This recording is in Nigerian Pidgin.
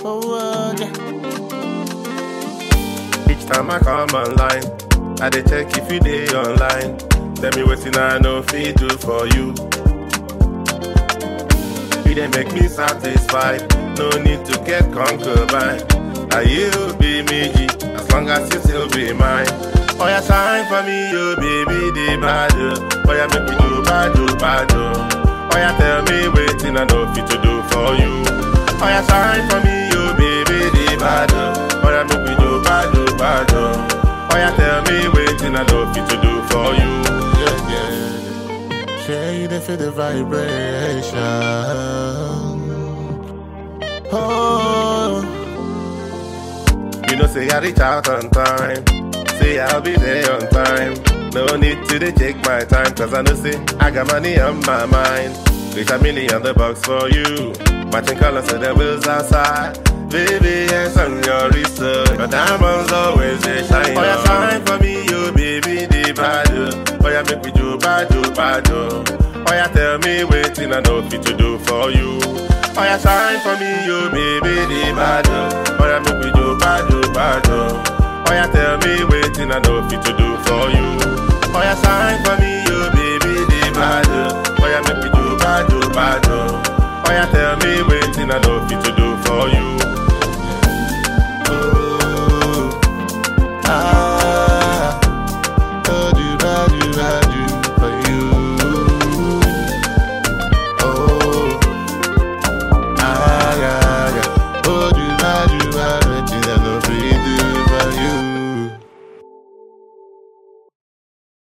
forward. Each time I come online, I dey check if you dey online. Tell me wetin I no fit do for you. You dey make me satisfied, no need to get concubine. Are you be me, as long as you still be mine. Oh yeah, shine for me, you baby, the bad. Oh yeah, make me do bad, do bad. Oh yeah, tell me wetin I no fit to do for you. Oh yeah, shine for me, you baby, the bad. Oh yeah, make me do bad, do bad. Oh yeah, tell me wetin I no fit to do for you. Yeah, yeah. Share you dey feel the vibration. Oh, You know, say I reach out on time. Say I'll be there on time. No need to dey take my time, cause I know say I got money on my mind. Reach a million the box for you. Matching colors so the wheels outside. Baby, yes, on your wrist. uh, Your diamonds always they shine. Oh, yeah, shine for me, you baby, the bad. uh. Oh, yeah, make me do bad, do bad. uh. Oh, yeah, tell me waiting I know fit to do for you. Oh, yeah, shine for me, you baby, the bad. uh. Oh, yeah, make me do bad, do bad. uh. Oh, yeah, tell me waiting I know fit to do for you. Oh, yeah, shine for me, you baby, the bad. uh. Oh, yeah, make me do bad, do bad. uh. Oh, yeah, tell me waiting I know fit to do for you.